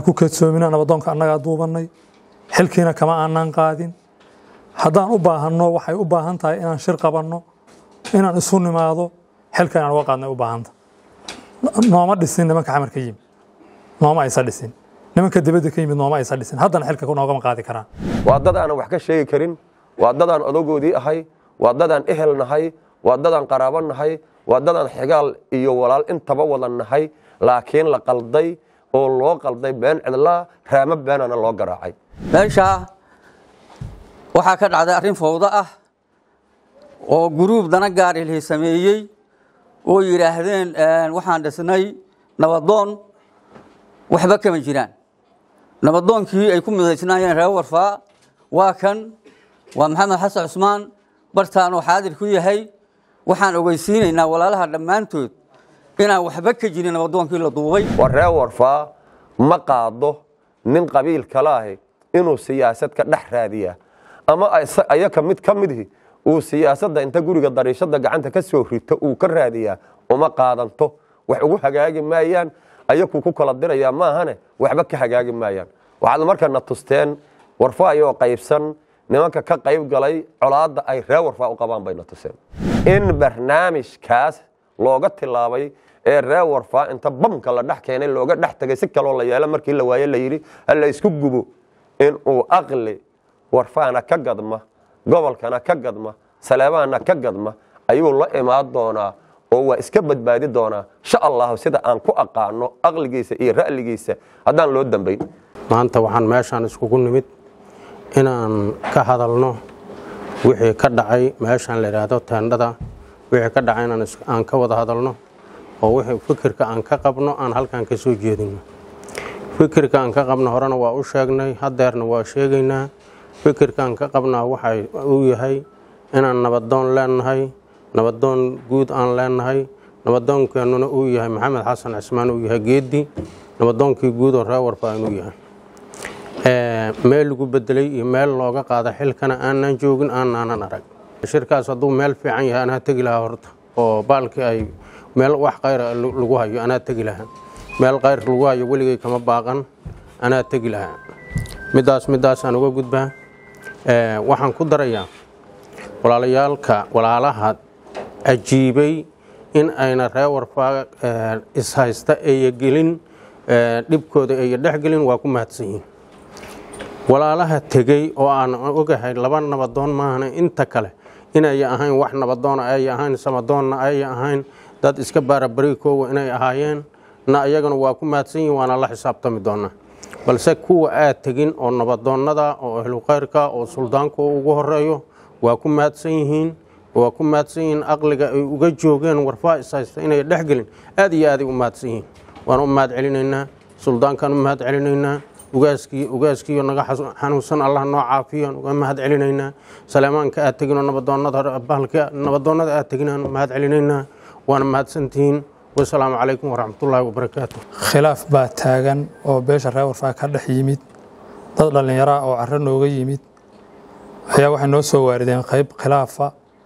ku kadsoomina nabadoonka annagaa duubannay xilkiina kama aanaan qaadin haddaan u baahanno waxay u baahan tahay inaan shir qabanno inaan isu nimaado xilka inaan uga qaadnay u baahanta nooma dhisin nimanka xamar ka yimid nooma aysa dhisin nimanka dibadda ka yimid nooma aysa dhisin haddana xilka noogama qaadi karaan waa dad aanan wax ka sheegi karin waa dadaan odagoodii ahay waa dadaan ehel nahay waa dadaan qaraabo nahay waa dadaan xigaal iyo walaal intaba wada nahay laakiin la qalday oo loo qalday been cidlaa raamo beenana loo garaacay meeshaa waxaa ka dhacday arrin fawdo ah oo guruub dana gaar ilhi sameeyey oo yidhaahdeen waxaan dhisnay nabadoon waxba kama jiraan nabadoonkii ay ku midaysnaayeen reer warfaa waa kan waa maxamed xasan cusmaan bartaan oo xaadir ku yahay waxaan ogeysiinaynaa walaalaha dhammaantood inaan waxba ka jirin nabadoonkii la duubay waa reer warfaa ma qaado nin qabiil kala ahi inuu siyaasad ka dhex raadiyaa ama ayaka mid ka midhi uu siyaasadda inta guriga dariishada gacanta ka soo rito uu ka raadiyaa uma qaadanto wax ugu hagaagi maayaan ayakuu ku kala dirayaa maahane waxba ka hagaagi maayaan waxaad markana tusteen warfa ayoo qaybsan nimanka ka qayb galay colaadda ay reer warfaa u qabaan bayna tuseen in barnaamijkaas looga tilaabay ee reer warfaa inta bamka la dhex keenay looga dhex tegay si kaloo la yeelo markii la waaye la yidhi hala isku gubo inuu aqli warfaana ka gadma gobolkana ka gadma saleebaana ka gadma ayuu la imaan doonaa oo waa iska badbaadi doonaa insha allahu sida aan ku aqaano aqligiisa iyo ra'ligiisa haddaan loo dambayn maanta waxaan meeshaan iskugu nimid inaan ka hadalno wixii ka dhacay meeshaan la yidhaahdo teendhada wixii ka dhacay aan ka wada hadalno oo wixii fikirka aan ka qabno aan halkan ka soo jeedino fikirka aan ka qabno horena waa u sheegnay hadeerna waa sheegaynaa fikirka aan ka qabnaa waxa uu yahay inaan nabadoon leenahay nabadoon guud aan leenahay nabadoonkeenuna uu yahay maxamed xasan cismaan uu yahay geedi nabadoonkii guud oo reer warfaa inuu yahay meel lagu bedelay iyo meel looga qaada xilkana aanan joogin aanaanan arag shirkaas hadduu meel fiican yahay anaa tegi lahaa horta oo baalkii ay meel wax kayra lagu hayo anaa tegi lahaa meel kayr lagu hayo weligay kama baaqan anaa tegi lahaa midaas midaasaan uga gudbaa waxaan ku darayaa walaalayaalka walaalaha ajiibay in ayna reer warfaa ishaysta eeya gelin dhibkooda eeya dhexgelin waa ku mahadsan yihiin walaalaha tegey oo aan ogahay laba nabadoon maahana inta kale inay ahayn wax nabadoona ay ahayn samadoonna ay ahayn dad iska baarabarikoowa inay ahaayeen na iyagana waa ku mahadsan yihiin waana la xisaabtami doonaa balse kuwa aad tegin oo nabadoonnada oo ahlukayrka oo suldaanku ugu horeeyo waa ku mahadsan yihiin waa ku mahadsan yihiin aqliga ay uga joogeen warfaa ishaysta inay dhexgelin aad iyo aaday u mahadsan yihiin waan u mahad celinaynaa suldaankaan u mahad celinaynaa ugaaskii ugaaskiiyo naga xanuunsan allah noo caafiyo uga mahad celinaynaa saleemaanka aad teginoo nabadoonnada bahalka nabadoonnada aad teginaan mahad celinaynaa waana mahadsantihiin wasalaamu calaykum waraxmatullaahi wabarakaatu khilaaf baa taagan oo beesha reer warfaa ka dhex yimid dad dhallinyaraa oo carro nooga yimid ayaa waxay noo soo waarideen qayb khilaafa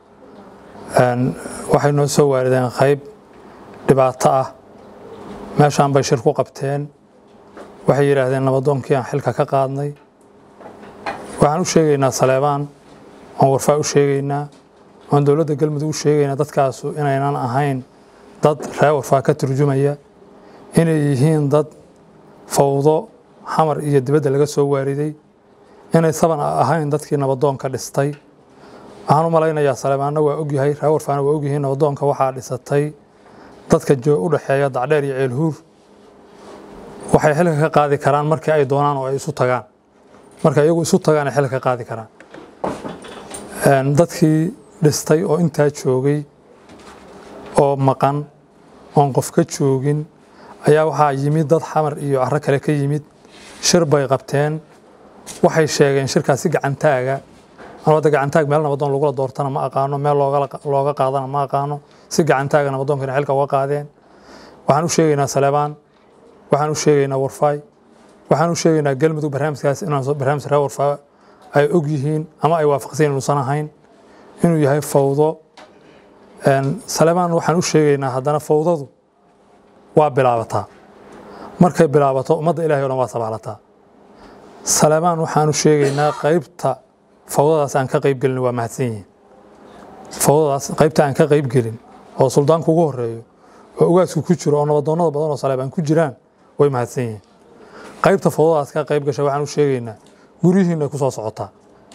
waxay noo soo waarideen qayb dhibaato ah meeshaan bay shir ku qabteen waxay yidhaahdeen nabadoonkii aan xilka ka qaadnay waxaan u sheegaynaa saleebaan oon warfaa u sheegaynaa oon dowladda galmudug u sheegaynaa dadkaasu inaynan ahayn dad reer warfaa ka turjumaya inay yihiin dad fawdo xamar iyo dibadda laga soo waariday inay saban ahayn dadkii nabadoonka dhistay waxaan u malaynayaa saleebaanna waa ogyahay reer warfaana waa ogyihiin nabadoonka waxaa dhisatay dadka u dhexeeya dacdheer iyo ceelhuur waxay xilka ka qaadi karaan markii ay doonaan oo ay isu tagaan marka iyagu isu tagaan ay xilka ka qaadi karaan dadkii dhistay oo intaa joogay oo maqan oon qof ka joogin ayaa waxaa yimid dad xamar iyo caro kale ka yimid shir bay qabteen waxay sheegeen shirkaasi gacantaaga wadda gacantaag meel nabadoon lagula doortana ma aqaano meel looga qaadana ma aqaano si gacantaaga nabadoonkana xilka uga qaadeen waxaan u sheegaynaa saleebaan waxaan u sheegaynaa warfaay waxaan u sheegaynaa galmudug barnaamijkaas inaan barnaamij reer warfaa ay og yihiin ama ay waafaqsan inuusan ahayn inuu yahay fawdo saleebaan waxaan u sheegaynaa haddana fawdadu waa bilaabataa markay bilaabato ummadda ilahay o dhan waa sabaalataa saleebaan waxaanu sheegaynaa qaybta fawdadaas aan ka qayb gelin waa mahadsan yihiin fawdadaas qaybta aan ka qayb gelin oo suldaanku ugu horeeyo oo ugaasku ku jiro oo nabadoonnada badan oo saleebaan ku jiraan way mahadsan yihiin qaybta fawdadaas ka qayb gashay waxaan u sheegaynaa guryihiinay ku soo socotaa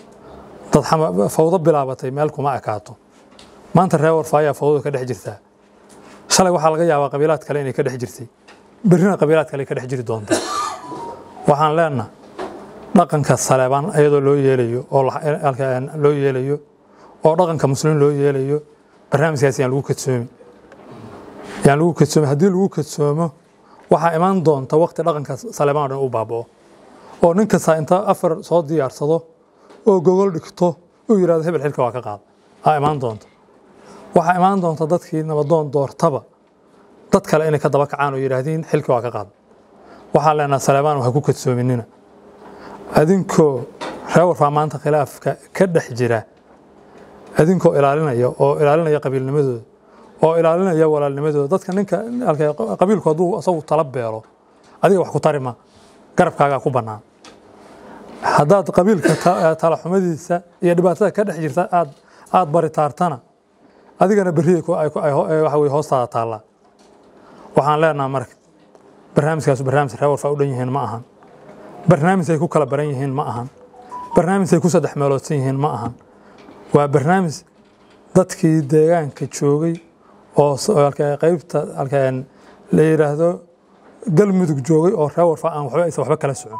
dad fawdo bilaabatay meel kuma ekaato maanta reer warfa ayaa fawdada ka dhex jirtaa shalay waxaa laga yaabaa qabiilaad kale inay ka dhex jirtay berrina qabiilaad kale ka dhex jiri doonta waxaan leenaha dhaqanka saleebaan iyadoo loo yeelayo oo loo yeelayo oo dhaqanka muslimiin loo yeelayo barnaamijkaas yaan lagu kadsoomi yaan lagu kadsoomi haddii lagu kadsoomo waxaa imaan doonta waqti dhaqanka saleebaan o dhan u baaba'o oo nin kasta inta afar soo diyaarsado oo gogol dhigto uu yidhahdo hebel xilka waa ka qaada aa imaan doonta waxaa imaan doonta dadkii nabadoon doortaba dad kale inay ka daba kacaan oo yidhaahdiin xilka waa ka qaada waxaan leenaha saleebaan ha ku kadsoominina adinkoo reer warfaa maanta khilaafka ka dhex jira adinkoo ilaalinaya oo ilaalinaya qabiilnimadooda oo ilaalinaya walaalnimadooda dadka ninka qabiilku hadduu asagu tala beelo adiga wax ku tarima garabkaagaa ku bannaan haddaad qabiilka talaxumadiisa iyo dhibaatada ka dhex jirta aad aad baritaartana adigana berriya waxa wey hoostaada taallaa waxaan leenaha marka barnaamijkaas barnaamij reer warfaa u dhan yihiin ma ahan barnaamij ay ku kala baran yihiin ma ahan barnaamij ay ku saddex meeloodsan yihiin ma ahan waa barnaamij dadkii deegaanka joogay oo qaybta la yidhaahdo galmudug joogay oo reer warfa aan waxba aysan waxba kala socon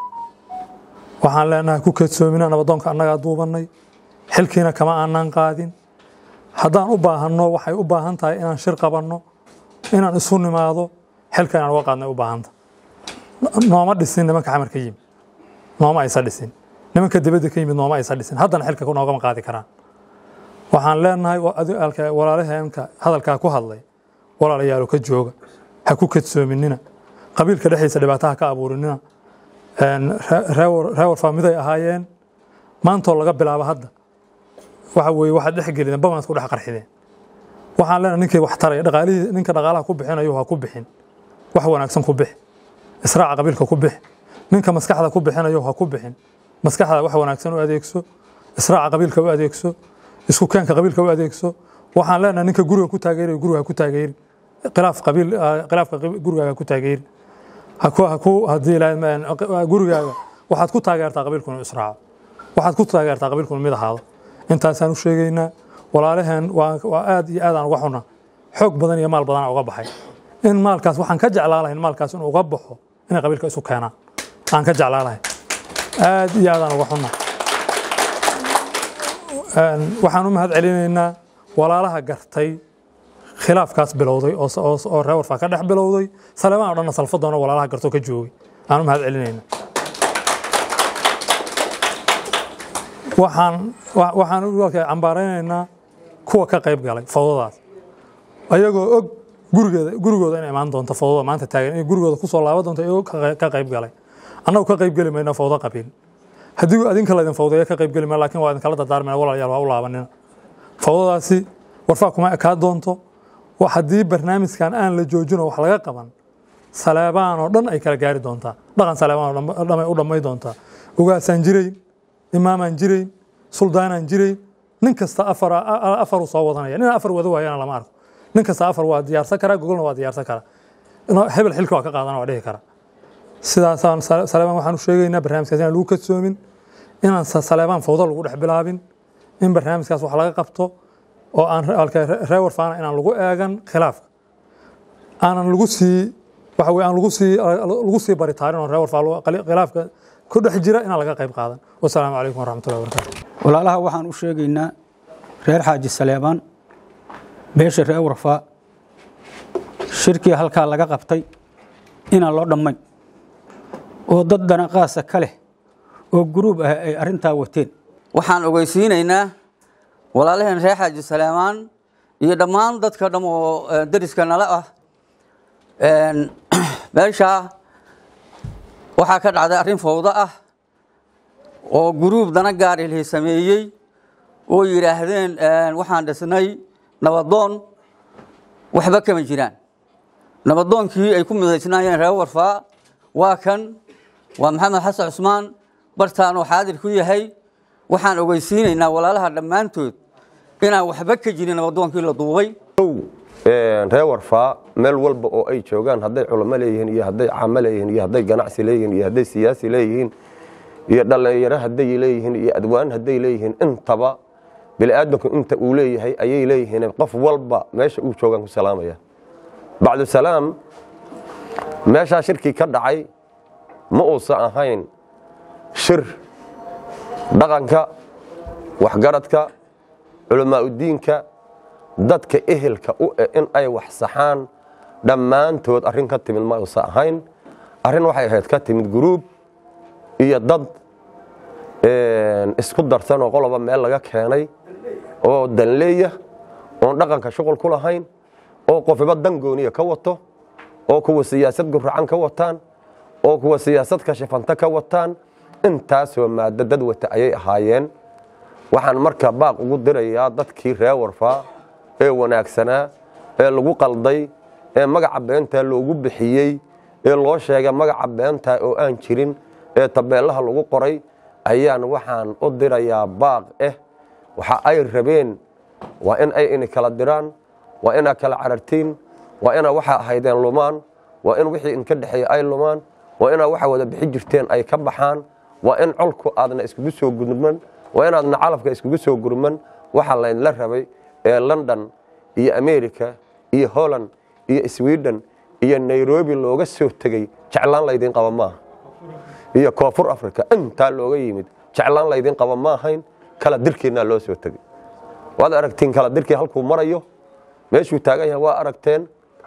waxaan leenahay ku kadsoomina nabadoonka annagaa duubannay xilkiina kama aanaan qaadin haddaan u baahanno waxay u baahan tahay inaan shir qabanno inaan isu nimaado xilka inaan uga qaadnay u baahanta nooma dhisin nimanka xamar ka yimid nooma aysa dhisin nimanka dibadda ka yimid nooma aysa dhisin haddana xilka noogama qaadi karaan waxaan leenahay walaalaheenka hadalkaa ku hadlay walaalayaalo ka jooga ha ku kadsoominina qabiilka dhexdiisa dhibaataha ka abuurinina reer warfaa miday ahaayeen maantoo laga bilaabo hadda waxa weeye waxaad dhex gelideen bamaad ku dhex qarxideen waxaan leenahay ninkii wax taraya dhaqaalihii ninka dhaqaalaha ku bixinayo ha ku bixin wax wanaagsan ku bix israaca qabiilka ku bix ninka maskaxda ku bixinayo ha ku bixin maskaxda wax wanaagsan u adeegso israaca qabiilka u adeegso isku keenka qabiilka u adeegso waxaan leenahay ninka guriga ku taageerayo guriga ku taageeri khilaaf qabiil khilaafka gurigaaga ku taageeri haku haku haddii gurigaaga waxaad ku taageertaa qabiilku inuu israaco waxaad ku taageertaa qabiilku inuu mid ahaado intaasaan u sheegaynaa walaalaheen waa aad iyo aad aan uga xuna xoog badan iyo maal badan uga baxay in maalkaas waxaan ka jeclaa lahayn maalkaas inuu uga baxo inay qabiilka isu keenaan aan ka jeclaa lahayn aad iyo aad aan uga xuna waxaan u mahad celinaynaa walaalaha gartay khilaafkaas bilowday oo reer warfaa ka dhex bilowday saleebaan o dhanna salfadoona walaalaha gartoo ka joogay aan u mahad celinaynaa waxaan waxaan cambaaraynaynaa kuwa ka qayb galay fawdadaas ayagoo og gurigeeda gurigooda inay imaan doonto fawdada maanta taagan inay gurigooda kusoo laaban doonto iyagoo ka qayb galay annagu ka qayb geli mayno fawdo qabiil haddii adinka laydin fawdeeya ka qayb geli mayno laakiin waa idinkala dardaarmayna walaalayaal waa u laabanina fawdadaasi warfaa kuma ekaa doonto haddii barnaamijkan aan la joojino wax laga qaban saleebaan oo dhan ay kala gaari doontaa dhaqan saleebaan oo dhan ay u dhammay doontaa ugaasaan jirayn imaamaan jirayn suldaanaan jirayn nin kasta afaruu soo wadanaya nin afar wada waayana lama arko nin kasta afar waa diyaarsan karaa gogolna waa diyaarsan karaa hebel xilka waa ka qaadana waa dhihi karaa sidaasaan saleebaan waxaan u sheegaynaa barnaamijkaas inaan lagu kadsoomin inaan saleebaan fawdo lagu dhex bilaabin in barnaamijkaas wax laga qabto oo aan reer warfaana inaan lagu eegan khilaafka aanan lagu sii waxa weye aan lagu sii lagu sii baritaarin oo reer warfaa khilaafka ku dhex jira inaan laga qayb qaadan wasalaamu calaykum waraxmatullahi wabarakatu walaalaha waxaan u sheegaynaa reer xaaji saleebaan beesha reer warfaa shirkii halkaa laga qabtay inaan loo dhammayn oo dad danaqaasa ka leh oo guruub ah ay arrintaa wateen waxaan ogeysiinaynaa walaalaheen reer xaaji salaamaan iyo dhammaan dadka dham oo dariska nala ah meeshaa waxaa ka dhacday arrin fawdo ah oo guruub dana gaarilihi sameeyey oo yidhaahdeen waxaan dhisnay nabadoon waxba kama jiraan nabadoonkii ay ku midaysnaayeen reer warfaa waa kan waa maxamed xasan cusmaan bartaanuu xaadir ku yahay waxaan ogeysiinaynaa walaalaha dhammaantood inaan waxba ka jirin nabadoonkii la duubay ree warfaa meel walba oo ay joogaan hadday culamo leeyihiin iyo hadday caamo leeyihiin iyo hadday ganacsi leeyihiin iyo hadday siyaasi leeyihiin iyo dhallinyaro hadday leeyihiin iyo adwaan hadday leeyihiin intaba bini'aadamku inta uu leeyahay ayay leeyihiin qof walba meesha uu joogaan ku salaamaya bacdusalaam meeshaa shirkii ka dhacay ma uusan ahayn shir dhaqanka waxgaradka culamaauddiinka dadka ehelka u eh in ay wax saxaan dhammaantood arrin ka timid ma uusan ahayn arrin waxay ahayd ka timid guruub iyo dad isku darsan oo qoloba meel laga keenay oo danleeya oon dhaqanka shuqul ku lahayn oo qofiba dan gooniya ka wato oo kuwa siyaasad guracan ka wataan oo kuwa siyaasad kashifanta ka wataan intaasoo maaddo dad wata ayay ahaayeen waxaan marka baaq ugu dirayaa dadkii ree warfaa ee wanaagsanaa ee lagu qalday ee magaca beentaa loogu bixiyey ee loo sheegay magaca beentaa oo aan jirin ee tabeelaha lagu qoray ayaan waxaan u dirayaa baaq eh waxa ay rabeen waa in ay ini kala diraan waa inaa kala carartiin waa inaa waxa ahaydeen lumaan waa in wixii inka dhexeeya ay lumaan waa inaa waxa wada bixi jirteen ay ka baxaan waa in colku aadna iskugu soo gurman waa inaadna calafka iskugu soo gurman waxa laydla rabay ee london iyo america iyo holland iyo sweden iyo nairobi looga soo tegey jeclaan laydin qaba maaha iyo koonfur africa intaa looga yimid jeclaan laydin qaba ma ahayn kala dirkiinaa loo soo tegey waad aragtiin kala dirkii halkuu marayo meeshuu taagan yahay waa aragteen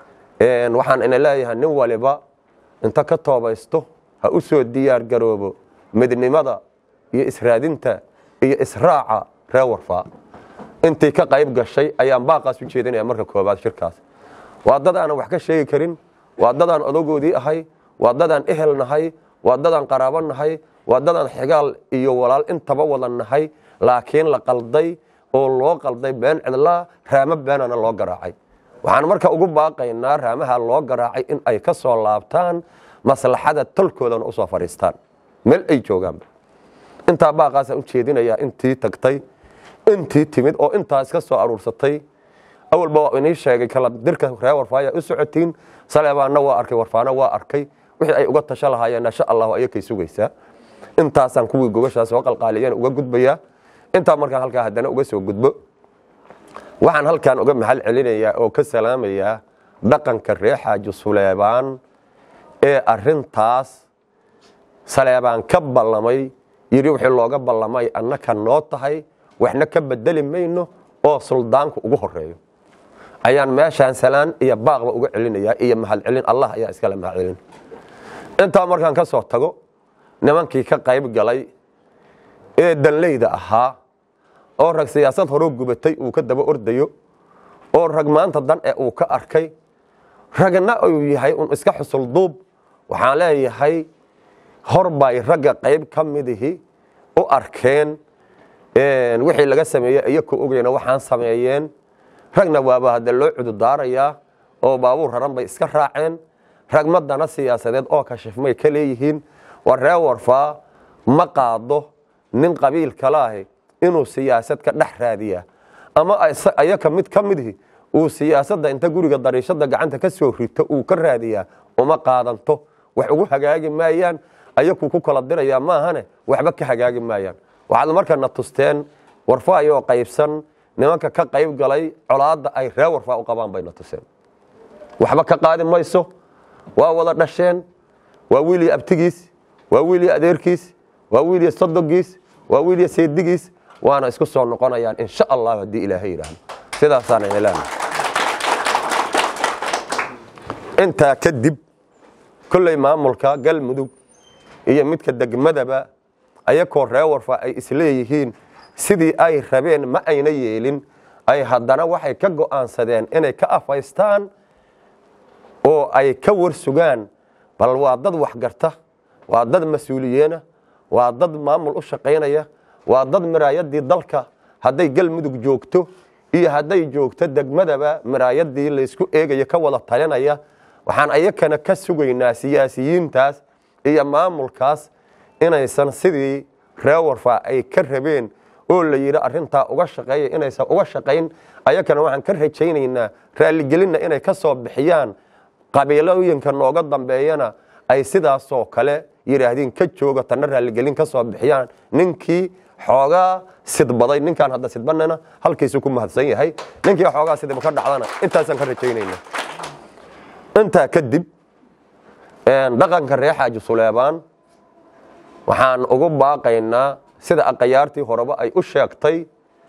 waxaan ina leeyahay nin waliba inta ka toobaysto ha u soo diyaar garoobo midnimada iyo israadinta iyo israaca ree warfaa intii ka qayb gashay ayaan baaqaas u jeedinaya marka koobaad shirkaas waa dad aanan wax ka sheegi karin waa dadaan odagoodii ahay waa dadaan ehel nahay waa dadaan qaraabo nahay waa dadaan xigaal iyo walaal intaba wada nahay laakiin la qalday oo loo qalday been cidlaa raamo beenana loo garaacay waxaan marka ugu baaqaynaa raamaha loo garaacay in ay ka soo laabtaan maslaxada tolkoodana usoo fadhiistaan meel ay joogaanba intaa baaqaasaan u jeedinayaa intii tagtay intii timid oo intaa iska soo aruursatay awalba waa inii sheegay kala dirka ree warfaaya u socotiin saleebaanna waa arkay warfaana waa arkay wixii ay uga tasho lahaayeen insha allahu ayakay sugaysaa intaasaan kuwii gogashaas soo qalqaaliyeen uga gudbayaa intaa markaan halkaa haddana uga soo gudbo waxaan halkan uga maxal celinayaa oo ka salaamayaa dhaqanka ree xaaji suleebaan ee arintaas saleebaan ka ballamay yidhi wixii looga ballamay annaka noo tahay waxna ka bedeli mayno oo suldaanku ugu horeeyo ayaan meeshaan salaan iyo baaqba uga celinayaa iyo mahad celin allah ayaa iskale mahad celin intaa markaan ka soo tago nimankii ka qayb galay ee danleyda ahaa oo rag siyaasad horoo gubatay uu ka daba ordayo oo rag maanta dan ee uu ka arkay ragna uu yahay un iska xusul duub waxaan leeyahay hor bay ragga qayb ka midihi u arkeen wixii laga sameeyey iyakoo ogeyna waxaan sameeyeen ragna waaba hadda loo cududaarayaa oo baabuur raran bay iska raaceen rag madana siyaasadeed oo kashifmay ka leeyihiin waa ree warfaa ma qaado nin qabiil kalaahi inuu siyaasad ka dhex raadiya ama ayaka mid ka midhi uu siyaasadda inta guriga dariishada gacanta ka soo rito uu ka raadiyaa uma qaadanto wax ugu hagaagi maayaan ayakuu ku kala dirayaa maahane waxba ka hagaagi maayaan waxaad markana tusteen warfa ayoo qaybsan nimanka ka qayb galay colaadda ay ree warfaa u qabaan bayna tuseen waxba ka qaadi mayso waa wada dhasheen waa wiiliya abtigiis waa wiiliya adeerkiis waa wiiliya sodogiis waa wiiliya seedigiis waana isku soo noqonayaan insha allah haddii ilaahay yidhaahdo sidaasaana ilaana intaa kadib kolley maamulka galmudug iyo midka degmadaba ayakoo ree warfa ay isleeyihiin sidii ay rabeen ma ayna yeelin ay haddana waxay ka go'aansadeen inay ka afaystaan oo ay ka warsugaan bal waa dad waxgarta waa dad mas-uuliyeena waa dad maamul u shaqaynaya waa dad miraayadii dalka hadday galmudug joogto iyo hadday joogto degmadaba miraayadii laysku eegayo ka wada talinaya waxaan ayakana ka sugaynaa siyaasiyiintaas iyo maamulkaas inaysan sidii reer warfaa ay ka rabeen oo la yidhi arrintaa uga shaqeeya inaysan uga shaqayn ayakana waxaan ka rajaynaynaa raalligelinna inay ka soo bixiyaan qabiilooyinka nooga dambeeyana ay sidaasoo kale yidhaahdeen ka jooga tanna raalligelin ka soo bixiyaan ninkii xoogaa sidbaday ninkaan hadda sidbanana halkiisu ku mahadsan yahay ninkii xoogaa sidba ka dhacdana intaasaan ka rajaynayna intaa kadib dhaqanka reer xaaji suleebaan waxaan ugu baaqaynaa sida aqayaartii horeba ay u sheegtay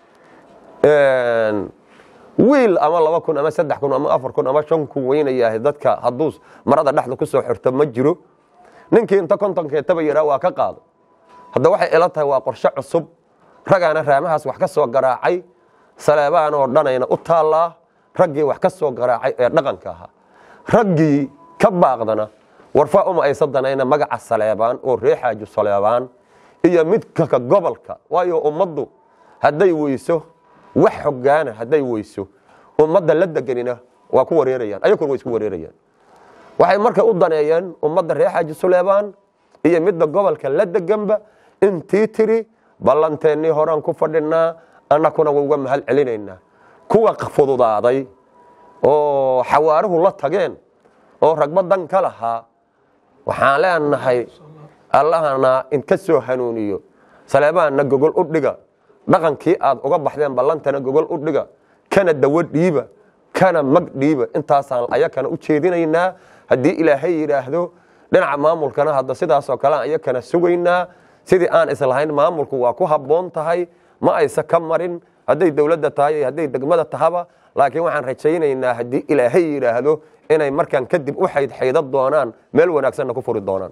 wiil ama laba kun ama saddex kun ama afar kun ama shan kun weynayahay dadka hadduu marada dhexda ku soo xirto ma jiro ninkii inta kontonkeetaba yaraa waa ka qaado hadda waxay ila tahay waa qorshe cusub ragaana raamahaas wax ka soo garaacay saleebaan oo dhanayna u taallaa raggii wax ka soo garaacay ee dhaqanka ahaa raggii ka baaqdana warfaa uma aysa danayna magaca saleebaan oo ree xaaji saleebaan iyo midka gobolka waayo ummaddu hadday weyso wax xogaana hadday weyso ummadda la deganina waa ku wareerayaan ayakuna way isku wareerayaan waxay marka u daneeyeen ummadda reer xaaji suleebaan iyo midda gobolka la deganba intii tiri ballanteennii horaan ku fadhinaa annakuna wa uga mahad celinaynaa kuwa fududaaday oo xawaaruhu la tageen oo ragba dan ka lahaa waxaan leenahay allahana inka soo hanuuniyo saleebaanna gogol u dhiga dhaqankii aad uga baxdeen ballantana gogol u dhiga kana dawo dhiiba kana mag dhiiba intaasaan ayakana u jeedinaynaa haddii ilaahay yidhaahdo dhinaca maamulkana hadda sidaasoo kale ayakana sugaynaa sidii aan islahayn maamulku waa ku habboon tahay ma aysa ka marin hadday dowladda tahay iyo hadday degmada tahaba laakiin waxaan rajaynaynaa haddii ilaahay yidhaahdo inay markaan kadib u xaydxayda doonaan meel wanaagsanna ku furi doonaan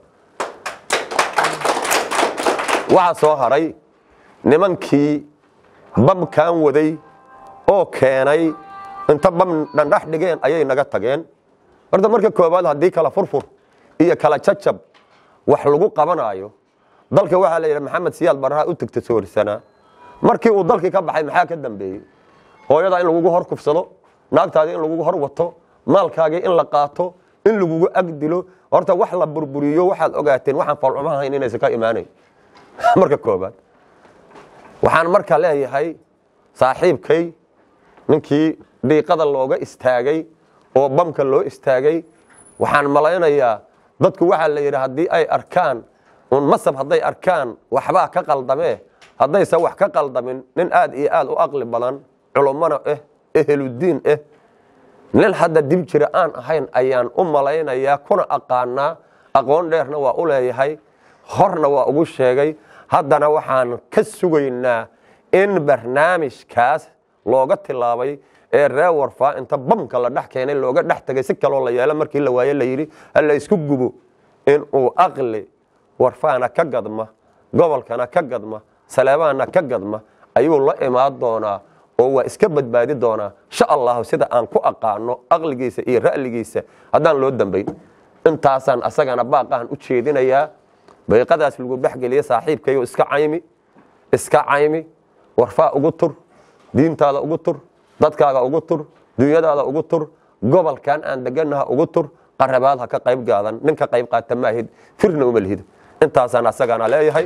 waxaa soo haray nimankii bamkaan waday oo keenay inta bam dhandhax dhigeen ayay naga tageen horta marka koowaad haddii kala furfur iyo kala jajab wax lagu qabanaayo dalka waxaa la yidhi maxamed siyaad baraha u tegta soorisanaa markii uu dalkii ka baxay maxaa ka dambeeyey hooyadaa in lagugu hor kufsado naagtaadii in lagugu hor wato maalkaagii in la qaato in lagugu agdilo horta wax la burburiyo waxaad ogaateen waxaan falcumahayn inaysan ka imaanayn marka koobaad waxaan marka leeyahay saaxiibkay ninkii dhiiqada looga istaagay oo bamka loo istaagay waxaan malaynayaa dadku waxaa la yidhi haddii ay arkaan un masab hadday arkaan waxbaa ka qaldamee haddaysan wax ka qaldamin nin aad iyo aad u aqli badan culummana ah eheludiin ah nin hadda dib jira aan ahayn ayaan u malaynayaa kuna aqaanaa aqoon dheerna waa u leeyahay horna waa ugu sheegay haddana waxaan ka sugaynaa in barnaamijkaas looga tilaabay ee reer warfaa inta bamka la dhex keenay looga dhex tegay si kaloo la yeelo markii la waaye la yidhi hala isku gubo inuu aqli warfaana ka gadma gobolkana ka gadma saleebaanna ka gadma ayuu la imaan doonaa oo waa iska badbaadi doonaa insha allahu sida aan ku aqaano aqligiisa iyo ra'ligiisa haddaan loo dambayn intaasaan asagana baaqahan u jeedinayaa bayqadaas lagu dhexgeliya saaxiibkayo iska caymi iska caymi warfaa ugu tur diintaada ugu tur dadkaaga ugu tur dunyadaada ugu tur gobolkan aan deganaha ugu tur qarabaad ha ka qayb gaadan ninka qayb qaata maahid firna uma lihid intaasaan asagana leeyahay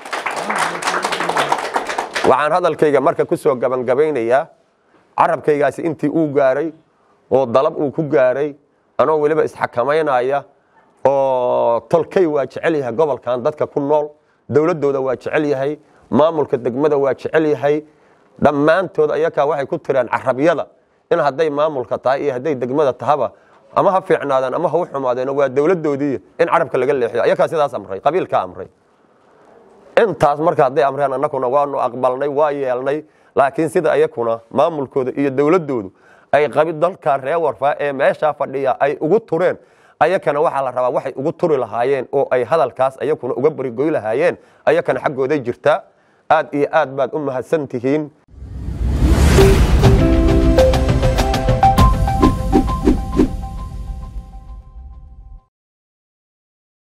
waxaan hadalkayga marka ku soo gabangabaynayaa carabkaygaasi intii uu gaaray oo dalab uu ku gaaray anoo weliba isxakamaynaya oo tolkay waa jecel yahay gobolkan dadka ku nool dowladooda waa jecel yahay maamulka degmada waa jecel yahay dhammaantood ayakaa waxay ku tiraan carabyada in hadday maamulka tahay iyo hadday degmada tahaba ama ha fiicnaadeen ama ha u xumaadeen waa dowladoodii in carabka laga leexiyo ayakaa sidaas amray qabiilkaa amray intaas marka hadday amreen annakuna waanu aqbalnay waa yeelnay laakiin sida ayakuna maamulkooda iyo dowladoodu ay qabi dalka reer warfaa ee meeshaa fadhiya ay ugu tureen ayakana waxaa la rabaa waxay ugu turi lahaayeen oo ay hadalkaas ayakuna uga barigoy lahaayeen ayakana xaggooday jirtaa aad iyo aad baad u mahadsan tihiin